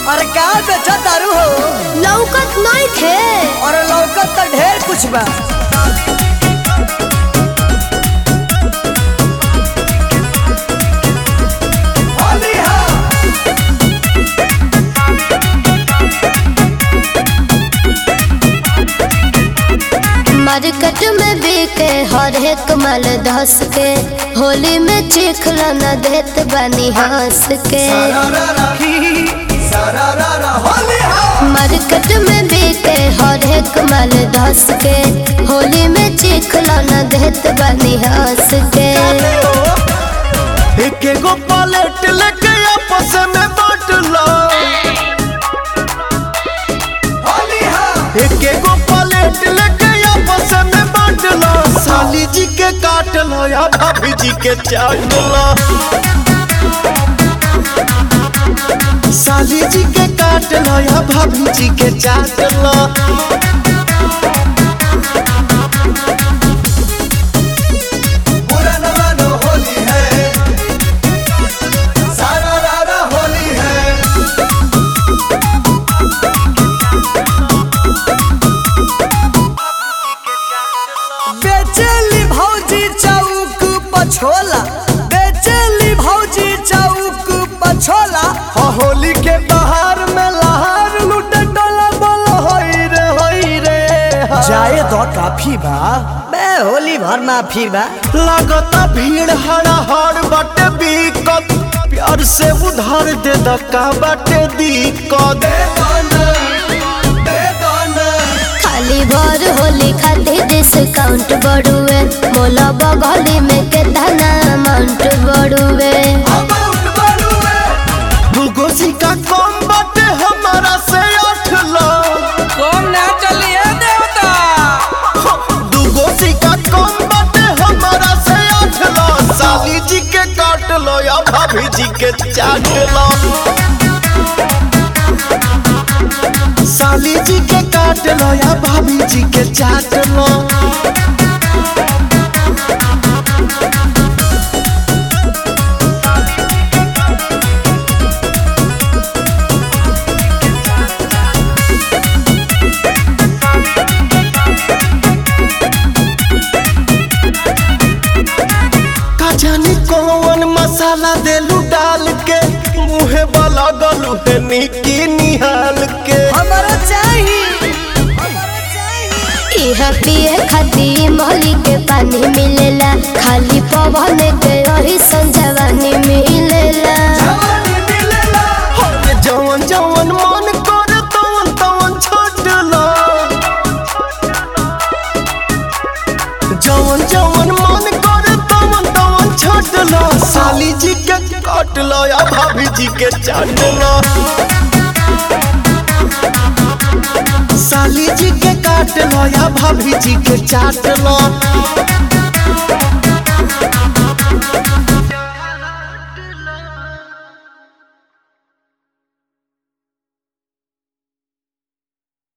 अरे का बेचा तारू हो लौकत नहीं थे और लौकत तो ढेर कुछ बा मार्केट में बिके हर एक माल धस के होली में चिखला न देत बनी हंस के मार्केट में बिके हर एक माल धस के होली में चिखला न देत बनी हंस के एक एगो पलेट लेके आपस में बांट लो एक एगो पलेट लेके आपस में बांट लो साली जी के काट लो या भाभी जी के चाट लो साली जी के काट लो या भाभी जी के चाट लो बेचेली भौजी चौक पछोला बेचेली भौजी चौक पछोला हाँ, होली के बहार में लहार लूटे डोला बोलो होई रे होई रे हाँ। जाए तो काफी बा बे होली भर माफी बा लगता भीड़ हड़ा हड़ बाटे बीकत प्यार से उधार दे दका बाटे दिक्कत खाली भर होली खातिर डिस्काउंट बढ़ुए मोला बगली में केतना अमाउंट बढ़ुए दूगो सिक्का कम बाटे हमारा से आठ लाख कौन ना चलिए देवता दूगो सिक्का कम बाटे हमारा से आठ लाख साली जी के काट लो या भाभी जी के चाट लो साली जी के काट लो या भाभी जी के चाट लो का जाने कौन मसाला देलू डाल के मुहे वाला गलू है निकी निहाल के हमारा चाहिए इहा पिए खातिर मोहली के पानी मिलेला खाली पवन के रही संजवानी मिलेला अरे जवन जवन मन करे तवन तवन छोड़ लो जवन जवन मन करे तवन तवन छोड़ लो साली जी के काट लो या भाभी जी के चाट लो साली जी के काट लो या भाभी जी के चाट लो